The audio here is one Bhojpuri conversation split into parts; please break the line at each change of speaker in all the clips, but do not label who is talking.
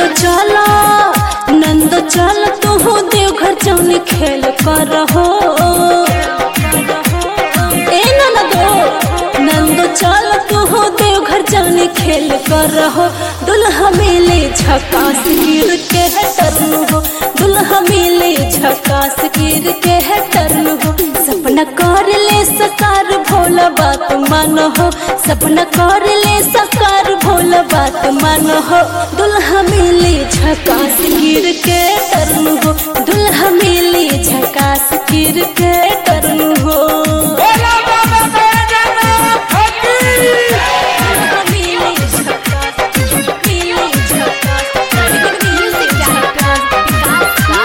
चला नंद चल तू देवघर जौन खेल कर हो ए नंदो नंद चल तू देवघर जौन खेल कर हो दुल्हा मिले झकास गिर के है टर्न हो दुल्हा मिले झकास गिर के है टर्न हो सपना कर ले सकार भोला बात मान हो सपना कर ले सकार भोला बात मान हो दुल्हा मिले झकास गिर के टर्न हो दुल्हा मिले झकास गिर के टर्न हो
बोला बाबा बैजनाथ की
दुल्हा मिले झकास, मिले झकास, मिले झकास,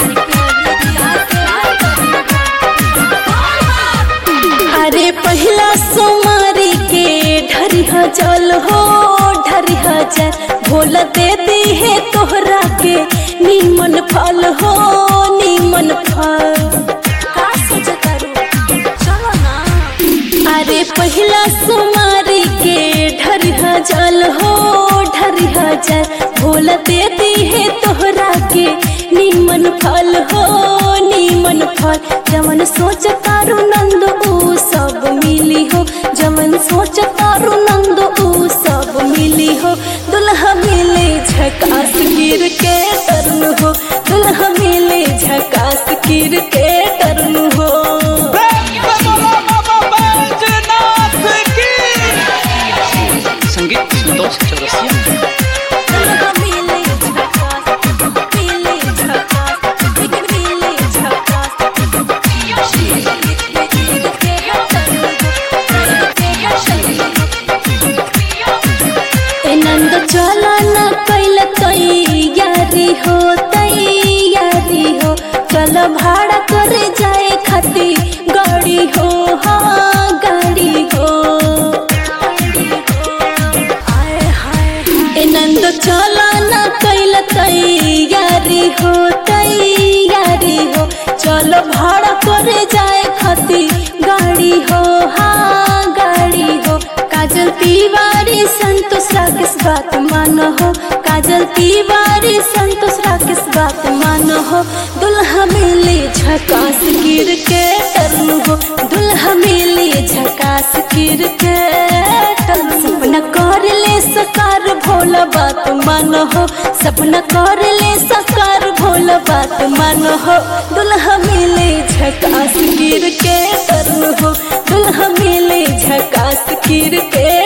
अरे पहला सोमारी के ढरिया जल हो ढरिया जल भोला दे दी है तोहरा के नीमन फल हो नीमन फल का सोचता रू? चलो ना। अरे पहला सोमारी के ढरिया जल हो ढरिया जल भोला दे दी है तोहरा के नीमन फल हो नीमन फल जमन सोच तारू नंद ऊ सब मिली हो जमन सोच तारू नंद ऊ सब मिली हो दुल्हा मिले झकास गिर के टर्न हो दुल्हा मिले झकास गिर के टर्न हो
बोला बाबा बैजनाथ की
संगीत संतोष चौरसिया
दुल्हा मिले झकास मिले झकास मिले झकास ए नंद चला न कैल तैयारी हो तैयारी हो चल भाड़ा करे जाए खाती गाड़ी हो हाँ गाड़ी हो आए हाय ए नंद चला न कैल तैयारी हो तैयारी हो चलो भाड़ा करे जाए खाती गाड़ी हो हाँ गाड़ी हो काजल तिवारी संतोष राकेश बात मानो हो काजल तिवारी संतोष राकेश बात मानो हो दुल्हा मिले झकास गिर के टर्न हो दुल्हा मिले झकास गिर के टर्न सपना कर ले सकार भोला बात मानो हो सपना कर ले सकार भोला बात मानो हो दुल्हा मिले झकास गिर के टर्न हो दुल्हा मिले झकास गिर के